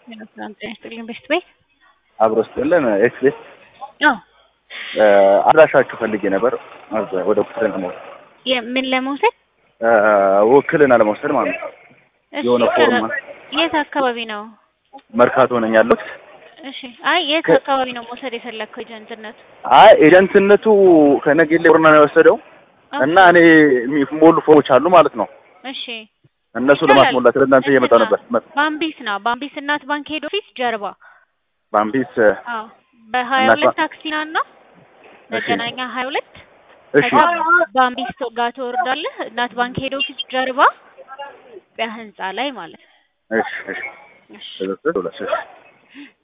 ሰላም ጤና ይስጥልኝ። ቤስት ቤት አብሮ ስጥልን ኤክስቤስ አዎ አድራሻችሁ ፈልጌ ነበር እዛ ወደ ውክልና ለመውሰድ የምን ለመውሰድ ውክልና ለመውሰድ ማለት ነው። እሺ፣ የሆነ ፎርም የት አካባቢ ነው? መርካቶ ነኝ ያለሁት። እሺ፣ አይ የት ከ- አካባቢ ነው መውሰድ የፈለግከው ኤጀንትነቱ? አይ ኤጀንትነቱ ከነጌሌ ቦረና ነው የወሰደው እና እኔ የሚሞሉ ፎርሞች አሉ ማለት ነው። እሺ፣ እነሱ ይቻላል። ለማስሞላት ወደ እናንተ እየመጣሁ ነበር። መ- ባምቢስ ነው ባምቢስ እናት ባንክ ሄድ ኦፊስ ጀርባ። ባምቢስ አዎ በሀያ እናት ሁለት ባንክ- ታክሲና እና መገናኛ ሀያ ሁለት እሺ ከዛ ባምቢስ ጋር ትወርዳለህ። እናት ባንክ ሄድ ኦፊስ ጀርባ በህንጻ ላይ ማለት ነው። እሺ እሺ እሺ እሺ እሺ